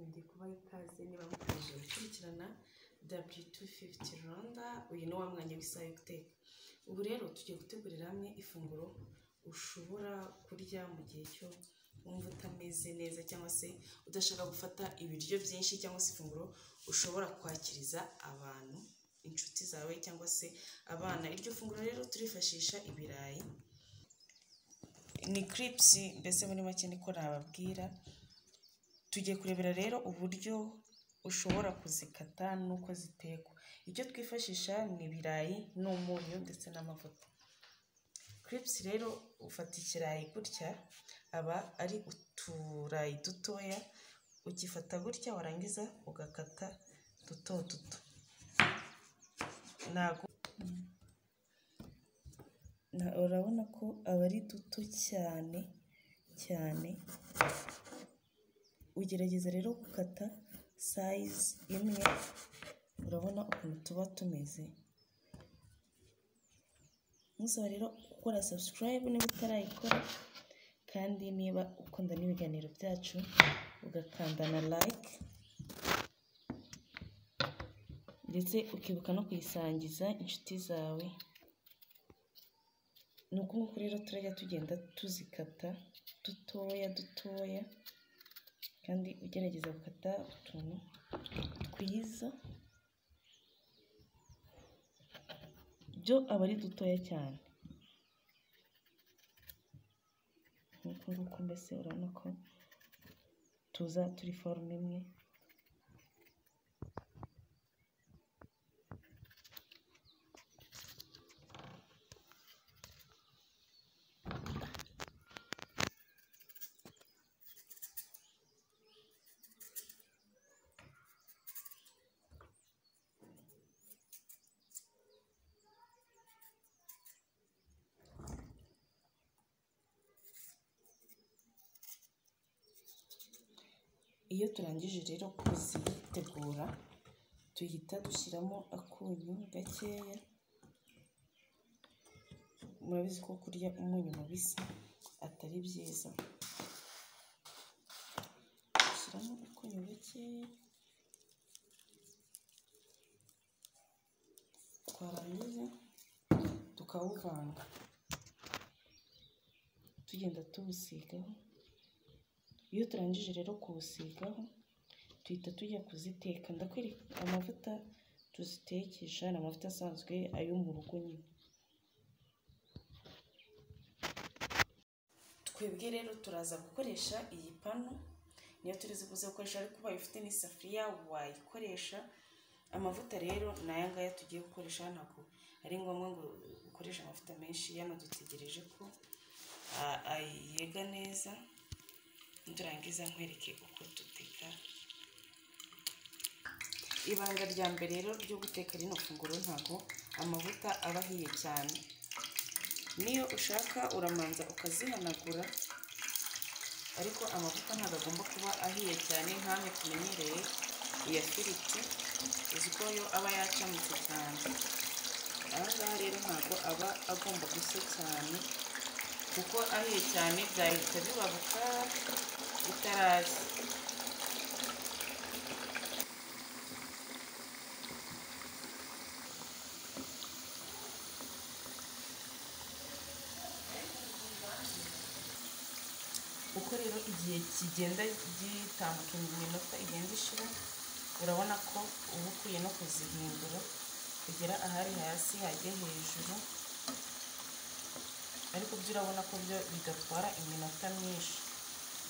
ndi kubaha ikaze niba mukomeje gukurikirana W250 Rwanda uyu ni wa mwanya w'isaha yo guteka ubu rero tugiye gutegurira hamwe ifunguro ushobora kurya mu gihe cyo wumva utameze neza cyangwa se udashaka gufata ibiryo byinshi cyangwa se ifunguro ushobora kwakiriza abantu inshuti zawe cyangwa se abana iryo funguro rero turifashisha ibirayi ni kiripisi mbese muri make niko nababwira tugiye kurebera rero uburyo ushobora kuzikata n'uko zitekwa ibyo twifashisha ni ibirayi n'umunyu ndetse n'amavuta kiripisi rero ufata ikirayi gutya aba ari uturayi dutoya ukifata gutya warangiza ugakata duto duto ntago na- urabona ko aba ari duto cyane cyane ugerageza rero gukata sayizi imwe urabona ukuntu tuba tumeze musaba rero gukora subscribe niba utarayikora kandi niba ukunda n'ibiganiro byacu ugakanda na like ndetse ukibuka no kuyisangiza inshuti zawe ni uku nguku rero turajya tugenda tuzikata dutoya dutoya kandi ugerageza gukata utuntu twiza byo aba ari dutoya cyane nk'uku nguku mbese urabona ko tuza turi forume imwe iyo turangije rero kuzitegura duhita dushyiramo akunyu gakeya murabizi ko kurya umunyu mubisi atari byiza dushyiramo akunyu gakeya twarangiza tukawuvanga tugenda tuwusigaho iyo turangije rero kuwusigaho tuhita tujya kuziteka ndakwereka amavuta tuzitekesha ni amavuta asanzwe ayo mu rugo nyine twebwe rero turaza gukoresha iyi panu niyo turizi kuza gukoresha ariko ubaye ufite n'isafuriya wayikoresha amavuta rero ni aya ngaya tugiye gukoresha ntabwo ari ngombwa ngo ukoreshe amavuta menshi yano dutegereje ko a- a- yega neza turangiza nkwereke uko duteka ibanga rya mbere rero ryo guteka rino funguro ntabwo amavuta aba ahiye cyane niyo ushaka uramanza ukazihanagura ariko amavuta ntabwo agomba kuba ahiye cyane nk'amwe tumenyereye iya firiti uzi ko yo aba yacamutse cyane aha ngaha rero ntabwo aba agomba gushya cyane kuko ahiye cyane byahita bibabuka bitaraza uko rero igihe kigenda gitambuka iminota igenda ishira urabona ko uba ukwiye no kuzihindura kugera ahari hasi hajya hejuru ariko byo urabona ko byo bigatwara iminota myinshi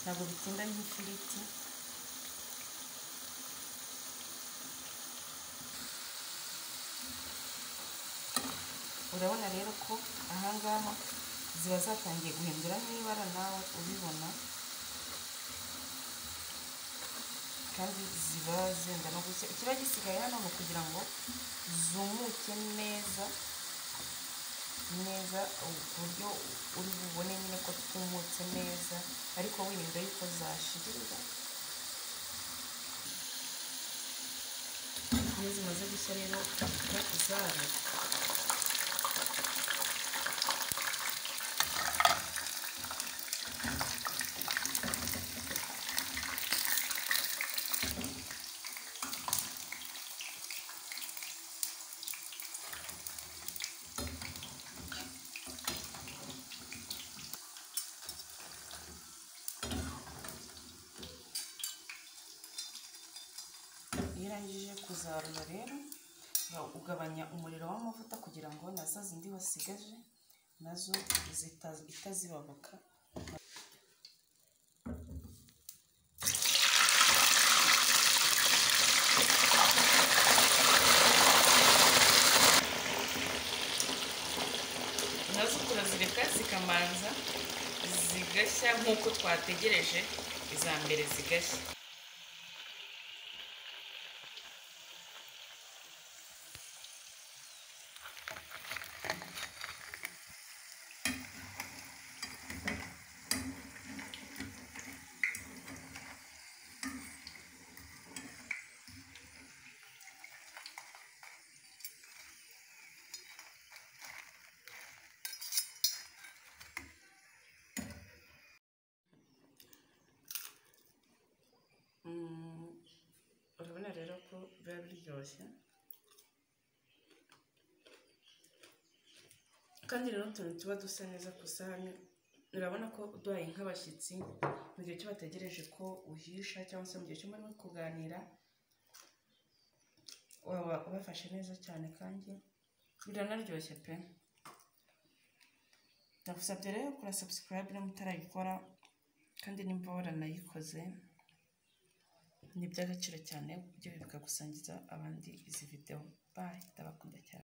ntabwo bitinda nk'ifiriti urabona rero ko ahangaha ziba zatangiye guhindura n'ibara nawe ubibona kandi ziba zenda no gushya ikiba gisigaye hano ni ukugira ngo zumuke neza neza u- ku buryo uri bubone nyine ko twumutse neza ariko wirinda yuko zashirira iyo zimaze gushya rero ufata zara irangije kuzarura rero ugabanya umuriro w'amavuta kugira ngo na za zindi wasigaje nazo itazibabuka nazo turazireka zikamanza zigashya nk'uko twategereje iza mbere zigashya urabona rero ko biba biryoshye kandi rero utuntu tuba dusa neza ku isahani urabona ko uduhaye nk'abashyitsi mu gihe cyo bategereje ko uhisha cyangwa se mu gihe cyo muri kuganira waba ubafashe neza cyane kandi biranaryoshye pe ndagusabye rero kura sabusikarayibe niba utarayikora kandi nimba waranayikoze ni iby'agaciro cyane ibyo bikagusangiza abandi izi videwo bayi ndabakunda cyane